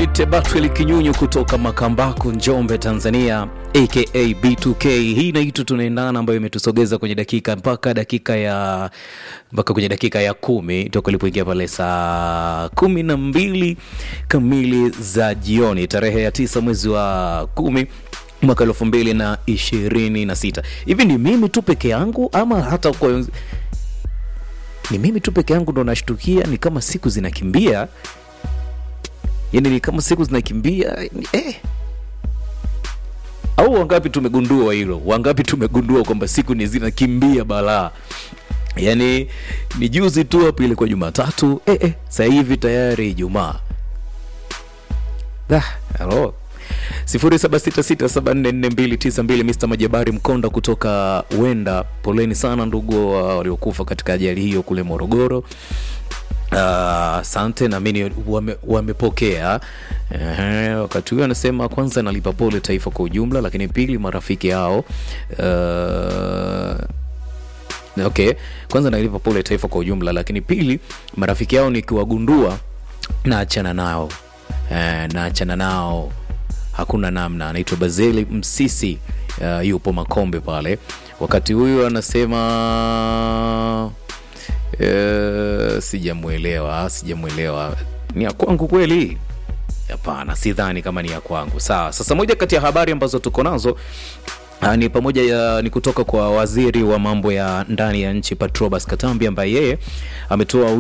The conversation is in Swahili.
Mwite Batwel Kinyunyu kutoka Makambako, Njombe, Tanzania, aka B2K. Hii inaitwa tunaendana, ambayo imetusogeza kwenye dakika mpaka dakika ya mpaka kwenye dakika ya kumi toka ilipoingia pale saa kumi na mbili kamili za jioni, tarehe ya tisa mwezi wa kumi mwaka elfu mbili na ishirini na sita. Hivi ni mimi tu peke yangu ama hata kwa ni mimi tu peke yangu ndo nashtukia ni kama siku zinakimbia yani ni kama siku zinakimbia eh. au wangapi tumegundua hilo wangapi tumegundua kwamba siku ni zinakimbia balaa yani ni juzi tu hapo ilikuwa jumatatu eh, eh, sasa hivi tayari ijumaa ah, hello 0766744292 Mr. Majabari Mkonda kutoka Wenda. Poleni sana ndugu wa waliokufa katika ajali hiyo kule Morogoro. Asante uh, naamini wame, wamepokea uh, wakati huyo anasema kwanza nalipa pole taifa kwa ujumla, lakini pili marafiki hao uh, okay, kwanza nalipa pole taifa kwa ujumla, lakini pili marafiki hao nikiwagundua naachana nao uh, naachana nao hakuna namna. Anaitwa Bazeli Msisi uh, yupo Makombe pale. Wakati huyu anasema uh, sijamwelewa, sijamwelewa. Ni ya kwangu kweli? Hapana, sidhani kama ni ya kwangu. Sawa. Sasa moja kati ya habari ambazo tuko nazo Uh, ni pamoja ya, ni kutoka kwa waziri wa mambo ya ndani ya nchi Patrobas Katambi ambaye yeye ametoa